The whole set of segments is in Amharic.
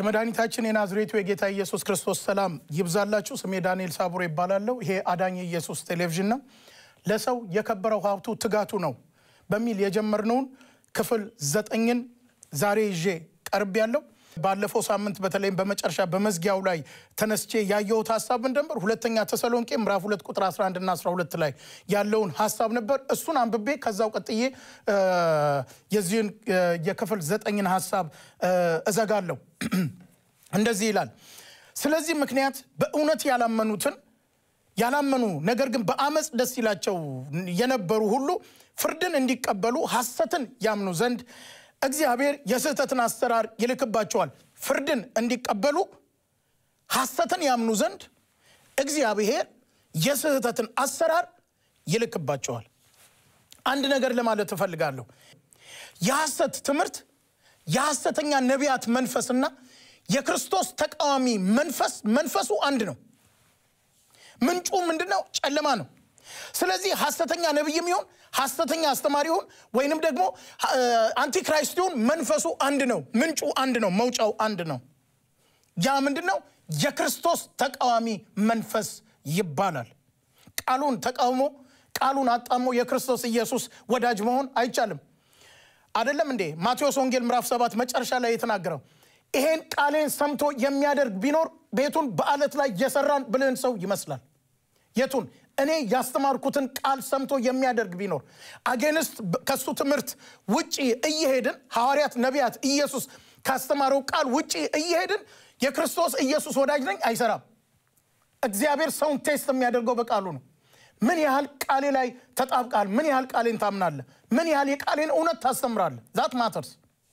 የመድኃኒታችን የናዝሬቱ የጌታ ኢየሱስ ክርስቶስ ሰላም ይብዛላችሁ። ስሜ ዳንኤል ሳቡሬ ይባላለሁ። ይሄ አዳኝ ኢየሱስ ቴሌቪዥን ነው። ለሰው የከበረው ሀብቱ ትጋቱ ነው በሚል የጀመርነውን ክፍል ዘጠኝን ዛሬ ይዤ ቀርብ ያለው ባለፈው ሳምንት በተለይም በመጨረሻ በመዝጊያው ላይ ተነስቼ ያየሁት ሀሳብ ምን ነበር? ሁለተኛ ተሰሎንቄ ምዕራፍ ሁለት ቁጥር 11 እና 12 ላይ ያለውን ሀሳብ ነበር። እሱን አንብቤ ከዛው ቀጥዬ የዚህን የክፍል ዘጠኝን ሀሳብ እዘጋለሁ። እንደዚህ ይላል። ስለዚህ ምክንያት በእውነት ያላመኑትን ያላመኑ ነገር ግን በአመፅ ደስ ይላቸው የነበሩ ሁሉ ፍርድን እንዲቀበሉ ሐሰትን ያምኑ ዘንድ እግዚአብሔር የስህተትን አሰራር ይልክባቸዋል። ፍርድን እንዲቀበሉ ሐሰትን ያምኑ ዘንድ እግዚአብሔር የስህተትን አሰራር ይልክባቸዋል። አንድ ነገር ለማለት እፈልጋለሁ። የሐሰት ትምህርት፣ የሐሰተኛ ነቢያት መንፈስና የክርስቶስ ተቃዋሚ መንፈስ መንፈሱ አንድ ነው። ምንጩ ምንድን ነው? ጨለማ ነው። ስለዚህ ሐሰተኛ ነቢይም ይሁን ሐሰተኛ አስተማሪ ይሁን ወይንም ደግሞ አንቲክራይስት ይሁን መንፈሱ አንድ ነው። ምንጩ አንድ ነው። መውጫው አንድ ነው። ያ ምንድን ነው? የክርስቶስ ተቃዋሚ መንፈስ ይባላል። ቃሉን ተቃውሞ ቃሉን አጣሞ የክርስቶስ ኢየሱስ ወዳጅ መሆን አይቻልም። አይደለም እንዴ? ማቴዎስ ወንጌል ምዕራፍ ሰባት መጨረሻ ላይ የተናገረው ይሄን ቃሌን ሰምቶ የሚያደርግ ቢኖር ቤቱን በአለት ላይ የሰራን ብልህን ሰው ይመስላል። የቱን እኔ ያስተማርኩትን ቃል ሰምቶ የሚያደርግ ቢኖር አጌንስት ከሱ ትምህርት ውጪ እየሄድን ሐዋርያት፣ ነቢያት ኢየሱስ ካስተማረው ቃል ውጪ እየሄድን የክርስቶስ ኢየሱስ ወዳጅ ነኝ አይሰራም። እግዚአብሔር ሰውን ቴስት የሚያደርገው በቃሉ ነው። ምን ያህል ቃሌ ላይ ተጣብቃል? ምን ያህል ቃሌን ታምናለህ? ምን ያህል የቃሌን እውነት ታስተምራለህ? ዛት ማተርስ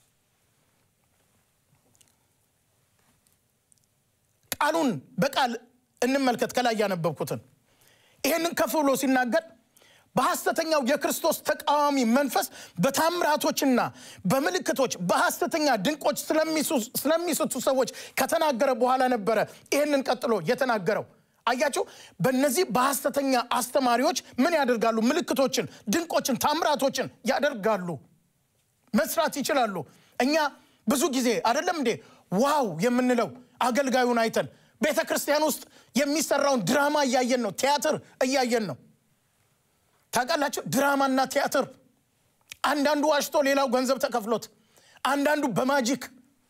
ቃሉን በቃል እንመልከት። ከላይ ያነበብኩትን ይህንን ከፍ ብሎ ሲናገር በሐሰተኛው የክርስቶስ ተቃዋሚ መንፈስ በታምራቶችና በምልክቶች በሐሰተኛ ድንቆች ስለሚስቱ ሰዎች ከተናገረ በኋላ ነበረ ይህንን ቀጥሎ የተናገረው። አያችሁ፣ በእነዚህ በሐሰተኛ አስተማሪዎች ምን ያደርጋሉ? ምልክቶችን፣ ድንቆችን፣ ታምራቶችን ያደርጋሉ፣ መስራት ይችላሉ። እኛ ብዙ ጊዜ አይደለም እንዴ ዋው የምንለው አገልጋዩን አይተን ቤተ ክርስቲያን ውስጥ የሚሰራውን ድራማ እያየን ነው። ቲያትር እያየን ነው። ታውቃላችሁ፣ ድራማና ቲያትር አንዳንዱ ዋሽቶ ሌላው ገንዘብ ተከፍሎት፣ አንዳንዱ በማጂክ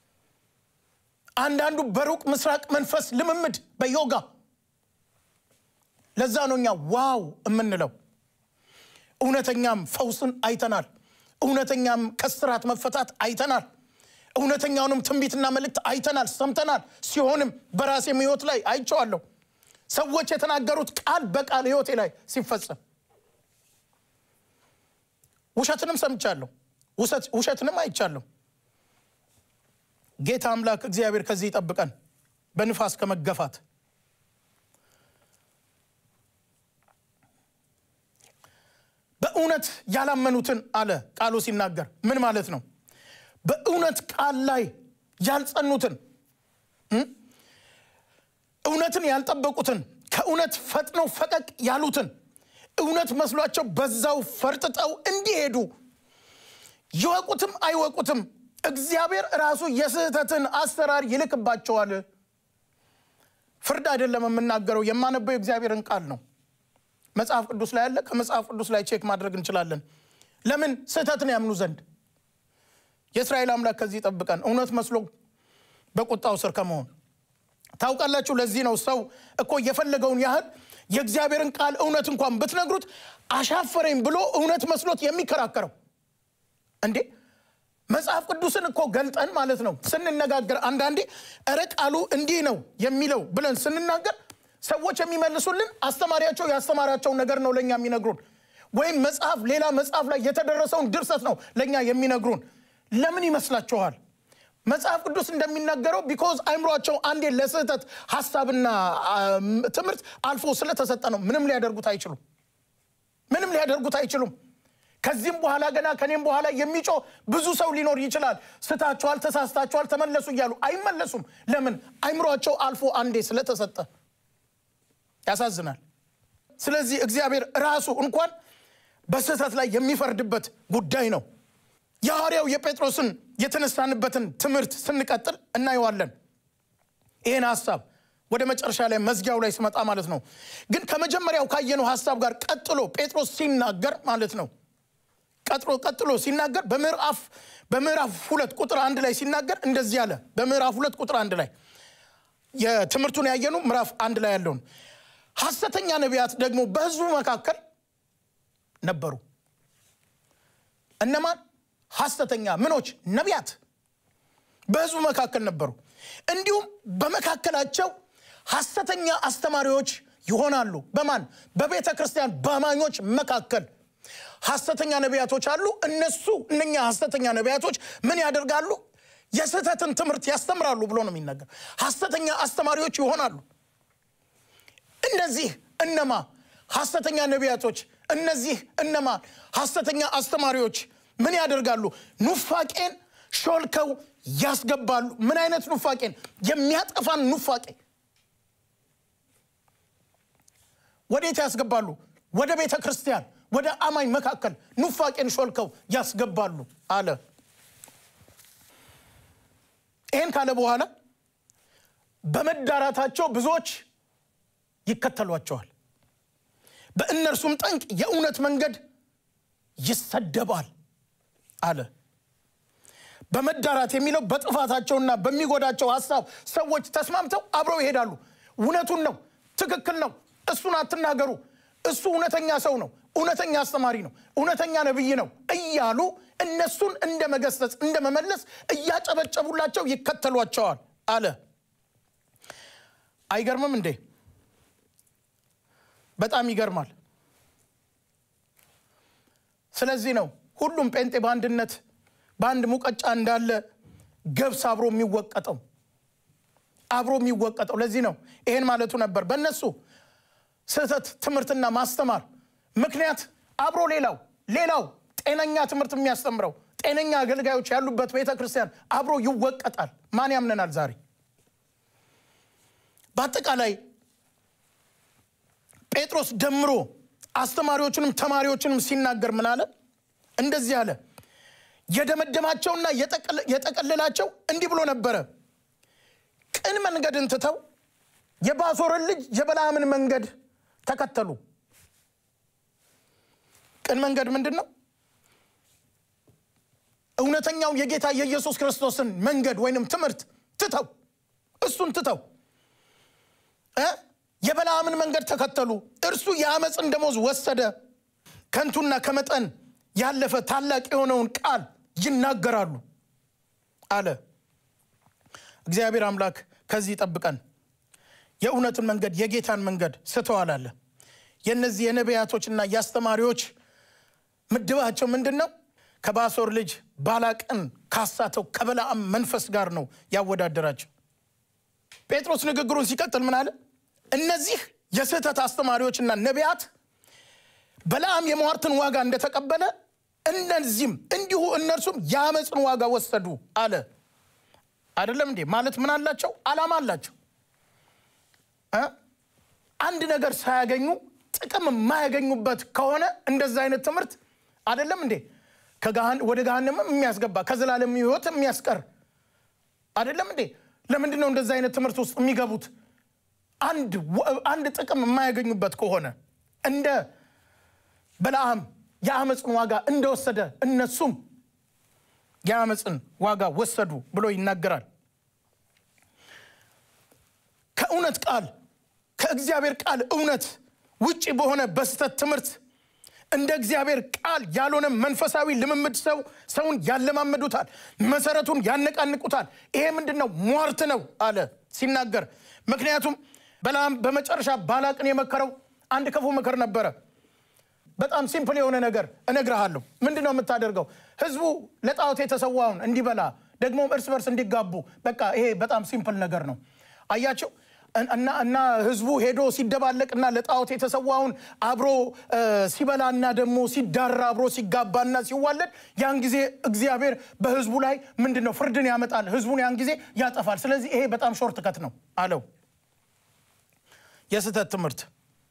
አንዳንዱ በሩቅ ምስራቅ መንፈስ ልምምድ በዮጋ ለዛ ነው እኛ ዋው የምንለው። እውነተኛም ፈውስን አይተናል። እውነተኛም ከስራት መፈታት አይተናል። እውነተኛውንም ትንቢትና መልእክት አይተናል፣ ሰምተናል። ሲሆንም በራሴም ሕይወት ላይ አይቼዋለሁ። ሰዎች የተናገሩት ቃል በቃል ሕይወቴ ላይ ሲፈጸም ውሸትንም ሰምቻለሁ፣ ውሸትንም አይቻለሁ። ጌታ አምላክ እግዚአብሔር ከዚህ ይጠብቀን፣ በንፋስ ከመገፋት በእውነት ያላመኑትን አለ ቃሉ ሲናገር ምን ማለት ነው? በእውነት ቃል ላይ ያልጸኑትን እውነትን ያልጠበቁትን ከእውነት ፈጥነው ፈቀቅ ያሉትን እውነት መስሏቸው በዛው ፈርጥጠው እንዲሄዱ ይወቁትም አይወቁትም እግዚአብሔር ራሱ የስህተትን አሰራር ይልክባቸዋል። ፍርድ አይደለም የምናገረው፣ የማነበው የእግዚአብሔርን ቃል ነው። መጽሐፍ ቅዱስ ላይ ያለ ከመጽሐፍ ቅዱስ ላይ ቼክ ማድረግ እንችላለን። ለምን ስህተትን ያምኑ ዘንድ የእስራኤል አምላክ ከዚህ ይጠብቀን፣ እውነት መስሎ በቁጣው ስር ከመሆን ታውቃላችሁ። ለዚህ ነው ሰው እኮ የፈለገውን ያህል የእግዚአብሔርን ቃል እውነት እንኳን ብትነግሩት አሻፈረኝ ብሎ እውነት መስሎት የሚከራከረው። እንዴ መጽሐፍ ቅዱስን እኮ ገልጠን ማለት ነው ስንነጋገር፣ አንዳንዴ እረ ቃሉ እንዲህ ነው የሚለው ብለን ስንናገር ሰዎች የሚመልሱልን አስተማሪያቸው ያስተማራቸውን ነገር ነው ለእኛ የሚነግሩን፣ ወይም መጽሐፍ ሌላ መጽሐፍ ላይ የተደረሰውን ድርሰት ነው ለእኛ የሚነግሩን። ለምን ይመስላችኋል? መጽሐፍ ቅዱስ እንደሚናገረው ቢኮዝ አይምሯቸው አንዴ ለስህተት ሀሳብና ትምህርት አልፎ ስለተሰጠ ነው። ምንም ሊያደርጉት አይችሉም። ምንም ሊያደርጉት አይችሉም። ከዚህም በኋላ ገና ከኔም በኋላ የሚጮህ ብዙ ሰው ሊኖር ይችላል። ስታችኋል፣ ተሳስታችኋል፣ ተመለሱ እያሉ አይመለሱም። ለምን? አይምሯቸው አልፎ አንዴ ስለተሰጠ። ያሳዝናል። ስለዚህ እግዚአብሔር ራሱ እንኳን በስህተት ላይ የሚፈርድበት ጉዳይ ነው። የሐዋርያው የጴጥሮስን የተነሳንበትን ትምህርት ስንቀጥል እናየዋለን። ይህን ሀሳብ ወደ መጨረሻ ላይ መዝጊያው ላይ ስመጣ ማለት ነው። ግን ከመጀመሪያው ካየነው ሀሳብ ጋር ቀጥሎ ጴጥሮስ ሲናገር ማለት ነው ቀጥሎ ቀጥሎ ሲናገር በምዕራፍ በምዕራፍ ሁለት ቁጥር አንድ ላይ ሲናገር እንደዚህ አለ። በምዕራፍ ሁለት ቁጥር አንድ ላይ የትምህርቱን ያየኑ ምዕራፍ አንድ ላይ ያለውን ሐሰተኛ ነቢያት ደግሞ በሕዝቡ መካከል ነበሩ። እነማን? ሐሰተኛ ምኖች ነቢያት በሕዝቡ መካከል ነበሩ። እንዲሁም በመካከላቸው ሐሰተኛ አስተማሪዎች ይሆናሉ። በማን? በቤተ ክርስቲያን በአማኞች መካከል ሐሰተኛ ነቢያቶች አሉ። እነሱ እነኛ ሐሰተኛ ነቢያቶች ምን ያደርጋሉ? የስህተትን ትምህርት ያስተምራሉ ብሎ ነው የሚናገር። ሐሰተኛ አስተማሪዎች ይሆናሉ። እነዚህ እነማ ሐሰተኛ ነቢያቶች፣ እነዚህ እነማ ሐሰተኛ አስተማሪዎች ምን ያደርጋሉ? ኑፋቄን ሾልከው ያስገባሉ። ምን አይነት ኑፋቄን? የሚያጠፋን ኑፋቄ ወዴት ያስገባሉ? ወደ ቤተ ክርስቲያን ወደ አማኝ መካከል ኑፋቄን ሾልከው ያስገባሉ አለ። ይህን ካለ በኋላ በመዳራታቸው ብዙዎች ይከተሏቸዋል፣ በእነርሱም ጠንቅ የእውነት መንገድ ይሰደባል አለ። በመዳራት የሚለው በጥፋታቸውና በሚጎዳቸው ሀሳብ ሰዎች ተስማምተው አብረው ይሄዳሉ። እውነቱን ነው፣ ትክክል ነው፣ እሱን አትናገሩ፣ እሱ እውነተኛ ሰው ነው፣ እውነተኛ አስተማሪ ነው፣ እውነተኛ ነቢይ ነው እያሉ እነሱን እንደ መገሰጽ እንደ መመለስ እያጨበጨቡላቸው ይከተሏቸዋል አለ። አይገርምም እንዴ? በጣም ይገርማል። ስለዚህ ነው ሁሉም ጴንጤ በአንድነት በአንድ ሙቀጫ እንዳለ ገብስ አብሮ የሚወቀጠው አብሮ የሚወቀጠው። ለዚህ ነው ይሄን ማለቱ ነበር። በእነሱ ስህተት ትምህርትና ማስተማር ምክንያት አብሮ ሌላው ሌላው ጤነኛ ትምህርት የሚያስተምረው ጤነኛ አገልጋዮች ያሉበት ቤተ ክርስቲያን አብሮ ይወቀጣል። ማን ያምነናል ዛሬ? በአጠቃላይ ጴጥሮስ ደምሮ አስተማሪዎችንም ተማሪዎችንም ሲናገር ምን አለ? እንደዚህ አለ። የደመደማቸውና የጠቀለላቸው እንዲህ ብሎ ነበረ። ቅን መንገድን ትተው የባሶርን ልጅ የበለዓምን መንገድ ተከተሉ። ቅን መንገድ ምንድን ነው? እውነተኛው የጌታ የኢየሱስ ክርስቶስን መንገድ ወይንም ትምህርት ትተው እሱን ትተው እ የበለዓምን መንገድ ተከተሉ። እርሱ የአመፅን ደሞዝ ወሰደ፣ ከንቱና ከመጠን ያለፈ ታላቅ የሆነውን ቃል ይናገራሉ አለ። እግዚአብሔር አምላክ ከዚህ ይጠብቀን። የእውነትን መንገድ የጌታን መንገድ ስተዋል አለ። የእነዚህ የነቢያቶችና የአስተማሪዎች ምድባቸው ምንድን ነው? ከባሶር ልጅ ባላቅን ካሳተው ከበለዓም መንፈስ ጋር ነው ያወዳደራቸው። ጴጥሮስ ንግግሩን ሲቀጥል ምን አለ? እነዚህ የስህተት አስተማሪዎችና ነቢያት በለዓም የሟርትን ዋጋ እንደተቀበለ እነዚህም እንዲሁ እነርሱም የአመፅን ዋጋ ወሰዱ አለ። አይደለም እንዴ? ማለት ምን አላቸው? ዓላማ አላቸው። አንድ ነገር ሳያገኙ ጥቅም የማያገኙበት ከሆነ እንደዛ አይነት ትምህርት አይደለም እንዴ? ወደ ገሃነምም የሚያስገባ ከዘላለም ሕይወት የሚያስቀር አይደለም እንዴ? ለምንድን ነው እንደዛ አይነት ትምህርት ውስጥ የሚገቡት? አንድ ጥቅም የማያገኙበት ከሆነ እንደ በለዓም የአመፅን ዋጋ እንደወሰደ እነሱም የአመፅን ዋጋ ወሰዱ ብሎ ይናገራል። ከእውነት ቃል ከእግዚአብሔር ቃል እውነት ውጭ በሆነ በስተት ትምህርት እንደ እግዚአብሔር ቃል ያልሆነ መንፈሳዊ ልምምድ ሰው ሰውን ያለማመዱታል፣ መሰረቱን ያነቃንቁታል። ይሄ ምንድን ነው? ሟርት ነው አለ ሲናገር። ምክንያቱም በለዓም በመጨረሻ ባላቅን የመከረው አንድ ክፉ ምክር ነበረ። በጣም ሲምፕል የሆነ ነገር እነግርሃለሁ። ምንድን ነው የምታደርገው? ህዝቡ ለጣዖት የተሰዋውን እንዲበላ ደግሞ እርስ በርስ እንዲጋቡ። በቃ ይሄ በጣም ሲምፕል ነገር ነው። አያቸው እና ህዝቡ ሄዶ ሲደባለቅ እና ለጣዖት የተሰዋውን አብሮ ሲበላና ደግሞ ሲዳራ አብሮ ሲጋባና ሲዋለድ ያን ጊዜ እግዚአብሔር በህዝቡ ላይ ምንድን ነው ፍርድን ያመጣል። ህዝቡን ያን ጊዜ ያጠፋል። ስለዚህ ይሄ በጣም ሾርት ከት ነው አለው። የስህተት ትምህርት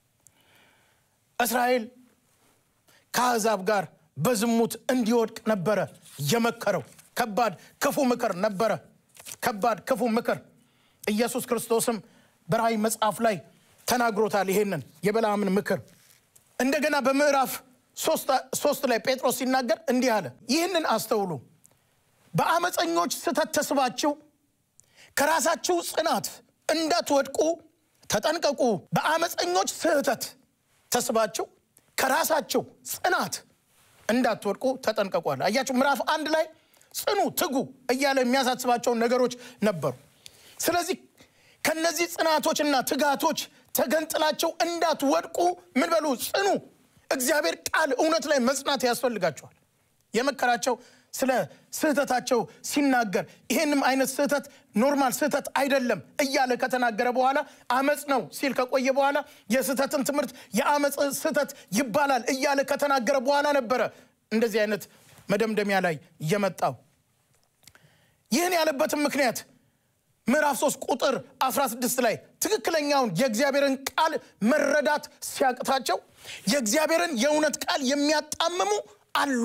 እስራኤል ከአሕዛብ ጋር በዝሙት እንዲወድቅ ነበረ የመከረው። ከባድ ክፉ ምክር ነበረ። ከባድ ክፉ ምክር። ኢየሱስ ክርስቶስም በራእይ መጽሐፍ ላይ ተናግሮታል። ይሄንን የበለዓምን ምክር እንደገና በምዕራፍ ሶስት ላይ ጴጥሮስ ሲናገር እንዲህ አለ፣ ይህንን አስተውሉ፣ በአመፀኞች ስህተት ተስባችሁ ከራሳችሁ ጽናት እንዳትወድቁ ተጠንቀቁ። በአመፀኞች ስህተት ተስባችሁ ከራሳችሁ ጽናት እንዳትወድቁ ተጠንቀቋል። አያችሁ ምዕራፍ አንድ ላይ ጽኑ፣ ትጉ እያለ የሚያሳስባቸውን ነገሮች ነበሩ። ስለዚህ ከነዚህ ጽናቶችና ትጋቶች ተገንጥላቸው እንዳትወድቁ ምን በሉ ጽኑ። እግዚአብሔር ቃል እውነት ላይ መጽናት ያስፈልጋቸዋል። የመከራቸው ስለ ስህተታቸው ሲናገር ይህንም አይነት ስህተት ኖርማል ስህተት አይደለም እያለ ከተናገረ በኋላ አመፅ ነው ሲል ከቆየ በኋላ የስህተትን ትምህርት የአመፅ ስህተት ይባላል እያለ ከተናገረ በኋላ ነበረ እንደዚህ አይነት መደምደሚያ ላይ የመጣው። ይህን ያለበትም ምክንያት ምዕራፍ 3 ቁጥር 16 ላይ ትክክለኛውን የእግዚአብሔርን ቃል መረዳት ሲያቅታቸው የእግዚአብሔርን የእውነት ቃል የሚያጣምሙ አሉ።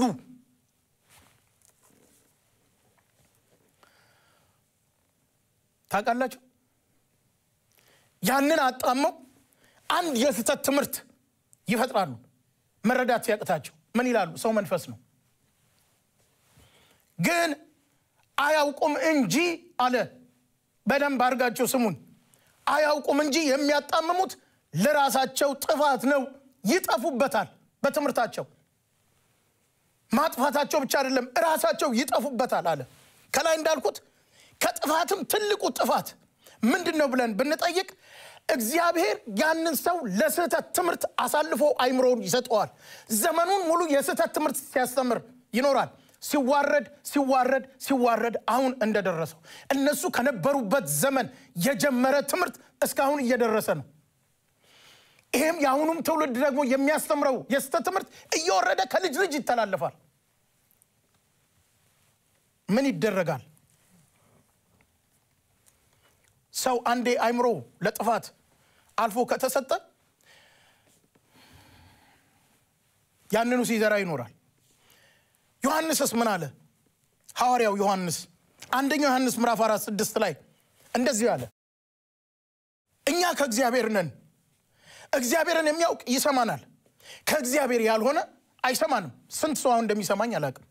ታውቃላችሁ፣ ያንን አጣመው አንድ የስህተት ትምህርት ይፈጥራሉ። መረዳት ሲያቅታቸው ምን ይላሉ? ሰው መንፈስ ነው ግን አያውቁም እንጂ አለ። በደንብ አድርጋቸው ስሙን። አያውቁም እንጂ የሚያጣምሙት ለራሳቸው ጥፋት ነው፣ ይጠፉበታል። በትምህርታቸው ማጥፋታቸው ብቻ አይደለም፣ እራሳቸው ይጠፉበታል አለ። ከላይ እንዳልኩት ከጥፋትም ትልቁ ጥፋት ምንድን ነው ብለን ብንጠይቅ እግዚአብሔር ያንን ሰው ለስህተት ትምህርት አሳልፎ አይምሮውን ይሰጠዋል። ዘመኑን ሙሉ የስህተት ትምህርት ሲያስተምር ይኖራል። ሲዋረድ ሲዋረድ ሲዋረድ አሁን እንደደረሰው እነሱ ከነበሩበት ዘመን የጀመረ ትምህርት እስካሁን እየደረሰ ነው። ይህም የአሁኑም ትውልድ ደግሞ የሚያስተምረው የስህተት ትምህርት እየወረደ ከልጅ ልጅ ይተላለፋል። ምን ይደረጋል? ሰው አንዴ አይምሮ ለጥፋት አልፎ ከተሰጠ ያንኑ ሲዘራ ይኖራል። ዮሐንስስ ምን አለ? ሐዋርያው ዮሐንስ አንደኛው ዮሐንስ ምዕራፍ አራት ስድስት ላይ እንደዚህ አለ፣ እኛ ከእግዚአብሔር ነን፣ እግዚአብሔርን የሚያውቅ ይሰማናል፣ ከእግዚአብሔር ያልሆነ አይሰማንም። ስንት ሰው አሁን እንደሚሰማኝ አላውቅም።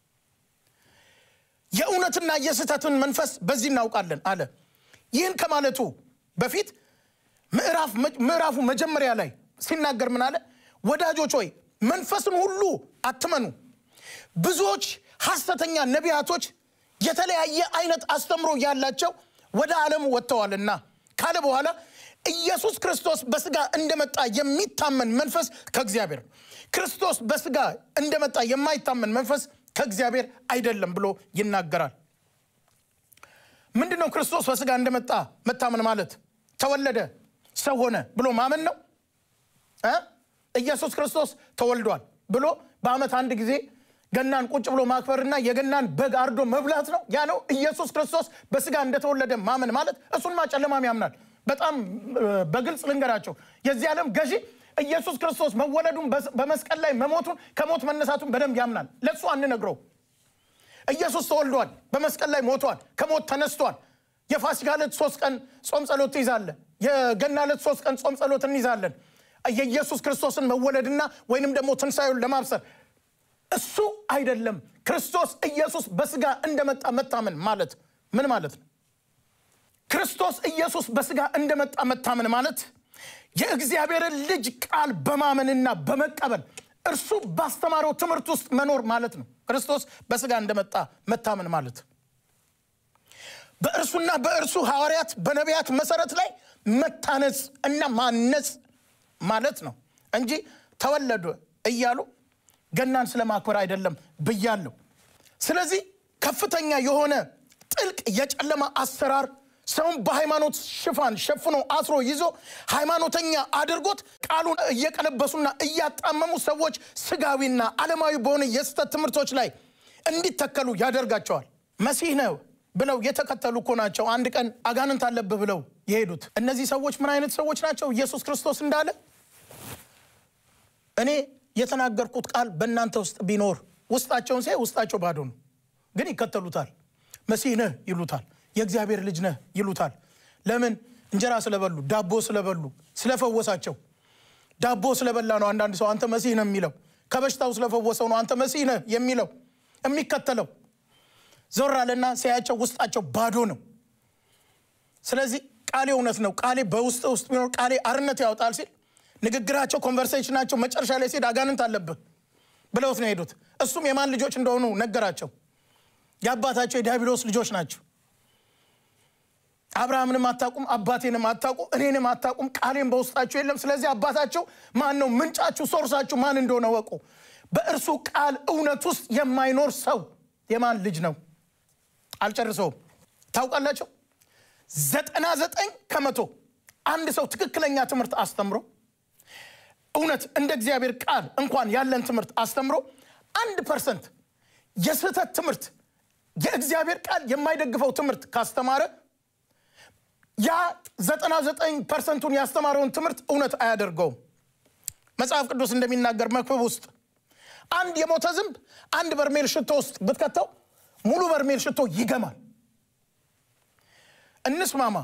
የእውነትና የስህተትን መንፈስ በዚህ እናውቃለን አለ። ይህን ከማለቱ በፊት ምዕራፉ መጀመሪያ ላይ ሲናገር ምን አለ? ወዳጆች ሆይ መንፈስን ሁሉ አትመኑ ብዙዎች ሐሰተኛ ነቢያቶች የተለያየ አይነት አስተምሮ ያላቸው ወደ ዓለሙ ወጥተዋልና ካለ በኋላ ኢየሱስ ክርስቶስ በስጋ እንደመጣ የሚታመን መንፈስ ከእግዚአብሔር ክርስቶስ በስጋ እንደመጣ የማይታመን መንፈስ ከእግዚአብሔር አይደለም ብሎ ይናገራል። ምንድን ነው ክርስቶስ በስጋ እንደመጣ መታመን ማለት? ተወለደ፣ ሰው ሆነ ብሎ ማመን ነው። ኢየሱስ ክርስቶስ ተወልዷል ብሎ በዓመት አንድ ጊዜ ገናን ቁጭ ብሎ ማክበርና የገናን በግ አርዶ መብላት ነው። ያ ነው ኢየሱስ ክርስቶስ በስጋ እንደተወለደ ማመን ማለት። እሱንማ ጨለማም ያምናል። በጣም በግልጽ ልንገራቸው፣ የዚህ ዓለም ገዢ ኢየሱስ ክርስቶስ መወለዱን በመስቀል ላይ መሞቱን ከሞት መነሳቱን በደንብ ያምናል። ለእሱ አንነግረው። ኢየሱስ ተወልዷል፣ በመስቀል ላይ ሞቷል፣ ከሞት ተነስቷል። የፋሲካ ዕለት ሶስት ቀን ጾም ጸሎት ትይዛለ። የገና ዕለት ሶስት ቀን ጾም ጸሎት እንይዛለን። የኢየሱስ ክርስቶስን መወለድና ወይንም ደግሞ ትንሣኤውን ለማብሰር እሱ አይደለም። ክርስቶስ ኢየሱስ በስጋ እንደመጣ መታመን ማለት ምን ማለት ነው? ክርስቶስ ኢየሱስ በስጋ እንደመጣ መታመን ማለት የእግዚአብሔርን ልጅ ቃል በማመንና በመቀበል እርሱ ባስተማረው ትምህርት ውስጥ መኖር ማለት ነው። ክርስቶስ በስጋ እንደመጣ መታመን ማለት በእርሱና በእርሱ ሐዋርያት በነቢያት መሰረት ላይ መታነጽ እና ማነጽ ማለት ነው እንጂ ተወለዱ እያሉ ገናን ስለማክበር አይደለም ብያለሁ። ስለዚህ ከፍተኛ የሆነ ጥልቅ የጨለማ አሰራር ሰውን በሃይማኖት ሽፋን ሸፍኖ አስሮ ይዞ ሃይማኖተኛ አድርጎት ቃሉን እየቀለበሱና እያጣመሙ ሰዎች ስጋዊና ዓለማዊ በሆነ የስህተት ትምህርቶች ላይ እንዲተከሉ ያደርጋቸዋል። መሲህ ነው ብለው የተከተሉ እኮ ናቸው አንድ ቀን አጋንንት አለብህ ብለው የሄዱት። እነዚህ ሰዎች ምን አይነት ሰዎች ናቸው? ኢየሱስ ክርስቶስ እንዳለ እኔ የተናገርኩት ቃል በእናንተ ውስጥ ቢኖር ውስጣቸውን ሲያይ ውስጣቸው ባዶ ነው፣ ግን ይከተሉታል። መሲህ ነህ ይሉታል። የእግዚአብሔር ልጅ ነህ ይሉታል። ለምን? እንጀራ ስለበሉ፣ ዳቦ ስለበሉ፣ ስለፈወሳቸው። ዳቦ ስለበላ ነው አንዳንድ ሰው አንተ መሲህ ነው የሚለው። ከበሽታው ስለፈወሰው ነው አንተ መሲህ ነህ የሚለው የሚከተለው። ዞር አለና ሲያያቸው ውስጣቸው ባዶ ነው። ስለዚህ ቃሌ እውነት ነው፣ ቃሌ በውስጥ ውስጥ ቢኖር ቃሌ አርነት ያወጣል ሲል ንግግራቸው፣ ኮንቨርሴሽናቸው መጨረሻ ላይ ሲሄድ አጋንንት አለብህ ብለውት ነው የሄዱት። እሱም የማን ልጆች እንደሆኑ ነገራቸው። የአባታቸው የዲያብሎስ ልጆች ናቸው። አብርሃምንም አታውቁም፣ አባቴንም አታውቁ፣ እኔንም አታውቁም፣ ቃሌም በውስጣችሁ የለም። ስለዚህ አባታቸው ማን ነው? ምንጫችሁ፣ ሶርሳችሁ ማን እንደሆነ ወቁ። በእርሱ ቃል እውነት ውስጥ የማይኖር ሰው የማን ልጅ ነው? አልጨርሰውም። ታውቃላቸው ዘጠና ዘጠኝ ከመቶ አንድ ሰው ትክክለኛ ትምህርት አስተምሮ እውነት እንደ እግዚአብሔር ቃል እንኳን ያለን ትምህርት አስተምሮ አንድ ፐርሰንት የስህተት ትምህርት የእግዚአብሔር ቃል የማይደግፈው ትምህርት ካስተማረ ያ ዘጠና ዘጠኝ ፐርሰንቱን ያስተማረውን ትምህርት እውነት አያደርገውም። መጽሐፍ ቅዱስ እንደሚናገር መክብብ ውስጥ አንድ የሞተ ዝንብ አንድ በርሜል ሽቶ ውስጥ ብትከተው ሙሉ በርሜል ሽቶ ይገማል። እንስማማ።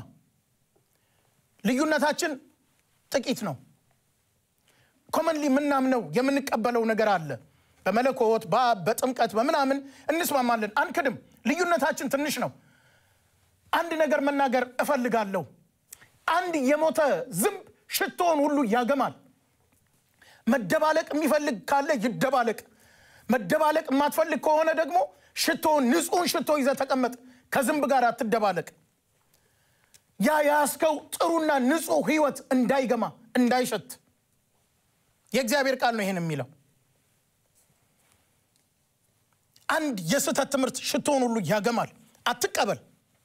ልዩነታችን ጥቂት ነው። ኮመንሊ የምናምነው የምንቀበለው ነገር አለ። በመለኮት በአብ በጥምቀት በምናምን እንስማማለን፣ አንክድም። ልዩነታችን ትንሽ ነው። አንድ ነገር መናገር እፈልጋለሁ። አንድ የሞተ ዝንብ ሽቶውን ሁሉ ያገማል። መደባለቅ የሚፈልግ ካለ ይደባለቅ። መደባለቅ የማትፈልግ ከሆነ ደግሞ ሽቶውን ንጹሕን ሽቶ ይዘህ ተቀመጥ። ከዝንብ ጋር አትደባለቅ። ያ ያስከው ጥሩና ንጹሕ ህይወት እንዳይገማ እንዳይሸት የእግዚአብሔር ቃል ነው ይህን የሚለው። አንድ የስህተት ትምህርት ሽቶውን ሁሉ ያገማል። አትቀበል።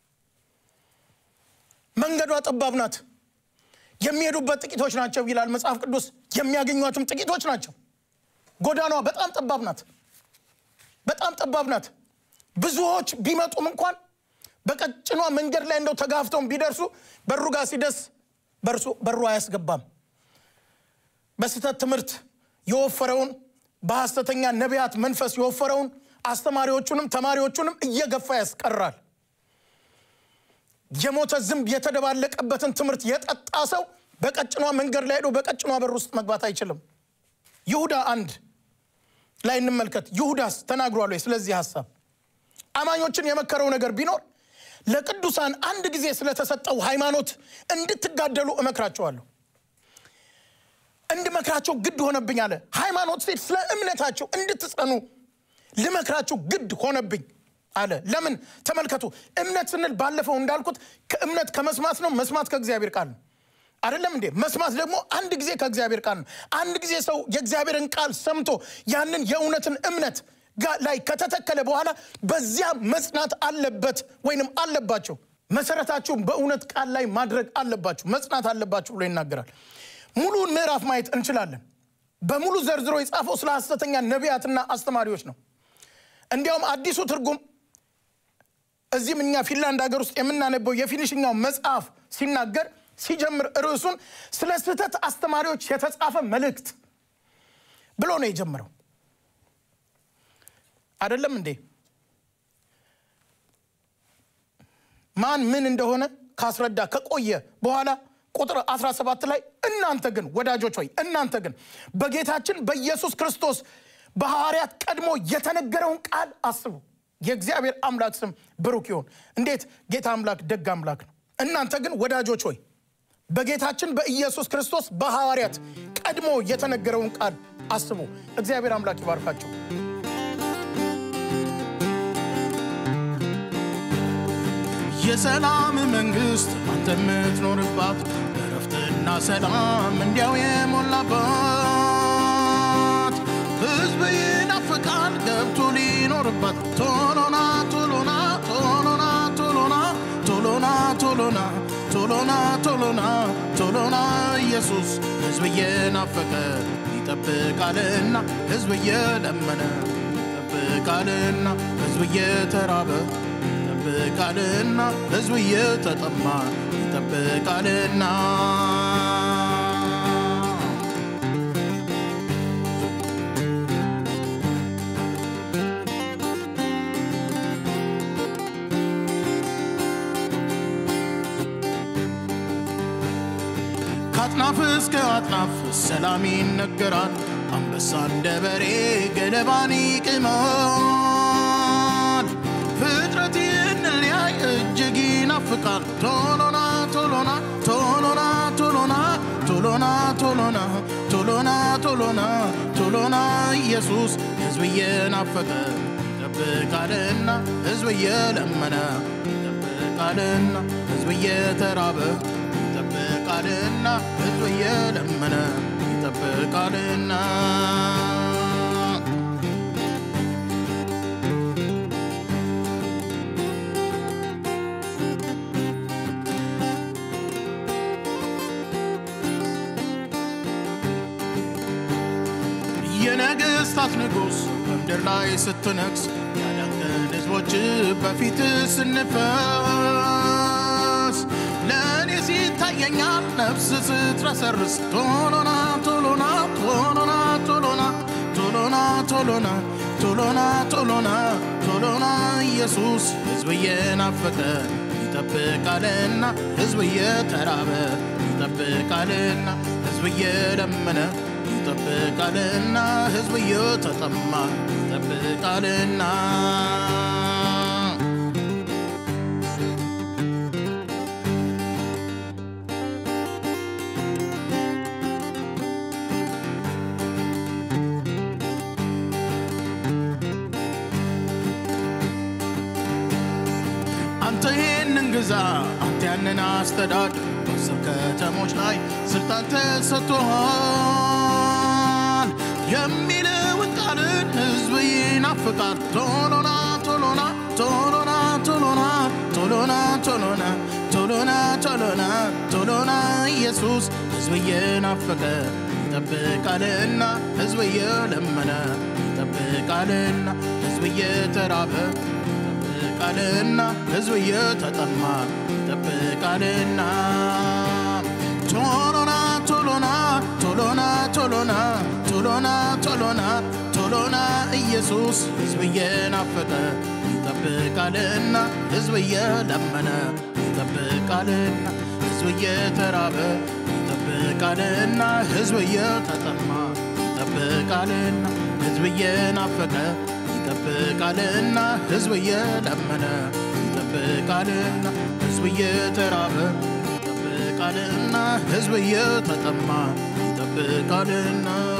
መንገዷ ጠባብ ናት፣ የሚሄዱበት ጥቂቶች ናቸው ይላል መጽሐፍ ቅዱስ። የሚያገኟትም ጥቂቶች ናቸው። ጎዳኗ በጣም ጠባብ ናት፣ በጣም ጠባብ ናት። ብዙዎች ቢመጡም እንኳን በቀጭኗ መንገድ ላይ እንደው ተጋፍተውን ቢደርሱ በሩ ጋር ሲደርስ በሩ አያስገባም። በስህተት ትምህርት የወፈረውን በሐሰተኛ ነቢያት መንፈስ የወፈረውን አስተማሪዎቹንም ተማሪዎቹንም እየገፋ ያስቀራል። የሞተ ዝንብ የተደባለቀበትን ትምህርት የጠጣ ሰው በቀጭኗ መንገድ ላይ ሄዶ በቀጭኗ በር ውስጥ መግባት አይችልም። ይሁዳ አንድ ላይ እንመልከት። ይሁዳስ ተናግሯል ወይ ስለዚህ ሀሳብ? አማኞችን የመከረው ነገር ቢኖር ለቅዱሳን አንድ ጊዜ ስለተሰጠው ሃይማኖት እንድትጋደሉ እመክራቸዋለሁ። እንድመክራቸው ግድ ሆነብኝ አለ። ሃይማኖት ሴት ስለ እምነታቸው እንድትጸኑ ልመክራቸው ግድ ሆነብኝ አለ። ለምን? ተመልከቱ። እምነት ስንል ባለፈው እንዳልኩት ከእምነት ከመስማት ነው፣ መስማት ከእግዚአብሔር ቃል ነው። አይደለም እንዴ? መስማት ደግሞ አንድ ጊዜ ከእግዚአብሔር ቃል ነው። አንድ ጊዜ ሰው የእግዚአብሔርን ቃል ሰምቶ ያንን የእውነትን እምነት ላይ ከተተከለ በኋላ በዚያ መጽናት አለበት ወይንም አለባቸው። መሰረታችሁን በእውነት ቃል ላይ ማድረግ አለባችሁ፣ መጽናት አለባችሁ ብሎ ይናገራል። ሙሉውን ምዕራፍ ማየት እንችላለን። በሙሉ ዘርዝሮ የጻፈው ስለ ሐሰተኛ ነቢያትና አስተማሪዎች ነው። እንዲያውም አዲሱ ትርጉም እዚህም እኛ ፊንላንድ ሀገር ውስጥ የምናነበው የፊኒሽኛው መጽሐፍ ሲናገር ሲጀምር ርዕሱን ስለ ስህተት አስተማሪዎች የተጻፈ መልእክት ብሎ ነው የጀመረው። አይደለም እንዴ? ማን ምን እንደሆነ ካስረዳ ከቆየ በኋላ ቁጥር 17 ላይ እናንተ ግን ወዳጆች ሆይ እናንተ ግን በጌታችን በኢየሱስ ክርስቶስ በሐዋርያት ቀድሞ የተነገረውን ቃል አስቡ። የእግዚአብሔር አምላክ ስም ብሩክ ይሁን። እንዴት ጌታ አምላክ ደግ አምላክ ነው። እናንተ ግን ወዳጆች ሆይ በጌታችን በኢየሱስ ክርስቶስ በሐዋርያት ቀድሞ የተነገረውን ቃል አስቡ። እግዚአብሔር አምላክ ይባርካቸው። የሰላም መንግስት አንተ የምትኖርባት እረፍትና ሰላም እንዲያው የሞላባት ሕዝብ ይናፍቃል ገብቶ ሊኖርባት ቶሎና ቶሎና ቶሎና ቶሎና ቶሎና ቶሎና ቶሎና ቶሎና ቶሎና ኢየሱስ ሕዝብ እየናፈቀ ይጠብቃልና ሕዝብ እየለመነ ይጠብቃልና ሕዝብ እየተራበ ይጠብቃልና ሕዝብ እየተጠማ ይጠብቃልና ከአጥናፍ እስከ አጥናፍ ሰላም ይነገራል። አንበሳ እንደ በሬ ገለባን ይቅማል። ፍጥረት ይህንን ሊያይ እጅግ ይናፍቃል። ቶሎና ቶሎና ቶሎና ቶሎና ቶሎና ቶሎና ቶሎና ቶሎና ቶሎና ኢየሱስ ሕዝብ እየናፈቀ ይጠብቃልና ሕዝብ እየለመነ ይጠብቃልና ሕዝብ እየተራበ ይጠብቃልና ሕዝብ እየለመነ ይጠብቃልና የነገሥታት ንጉሥ በምድር ላይ ስትነግስ ያዳንከን ሕዝቦች በፊት ስንፈስ ለእኔ ሲታየኛል ነፍስ ስትረሰርስ ቶሎና ቶሎና ቶሎና ቶሎና ቶሎና ቶሎና ቶሎና ቶሎና ቶሎና ኢየሱስ ሕዝብ እየናፈቀ ይጠብቃልና ሕዝብ እየተራበ ይጠብቃልና ሕዝብ እየለመነ ይጠብቃልና ሕዝብ እየተጠማ ይጠብቃልና አንተ ይህንን ግዛ፣ አንተ ያንን አስተዳድር። በአስር ከተሞች ላይ ስልጣን ተሰጥቶሃል የሚለውን ቃልን ሕዝብ ይናፍቃል። ቶሎና ቶሎና ቶሎና ቶሎና ቶሎና ቶሎና ቶሎና ቶሎና ቶሎና ኢየሱስ ሕዝብ እየናፈቀ ይጠብቃልና ሕዝብ እየለመነ ይጠብቃልና ሕዝብ እየተራበ ይጠብቃልና ሕዝብ እየተጠማ ይጠብቃልና ቶሎና ቶሎና ቶሎና ቶሎና ቶሎና ቶሎና ቶሎና ኢየሱስ ሕዝብ እየናፈቀ ይጠብቃልና ሕዝብ እየለመነ ይጠብቃልና ሕዝብ እየተራበ ይጠብቃልና ሕዝብ እየተጠማ ይጠብቃልና ሕዝብ እየናፈቀ ይጠብቃልና ሕዝብ እየለመነ ይጠብቃልና ሕዝብ እየተራበ ይጠብቃልና ሕዝብ እየተጠማ ይጠብቃልና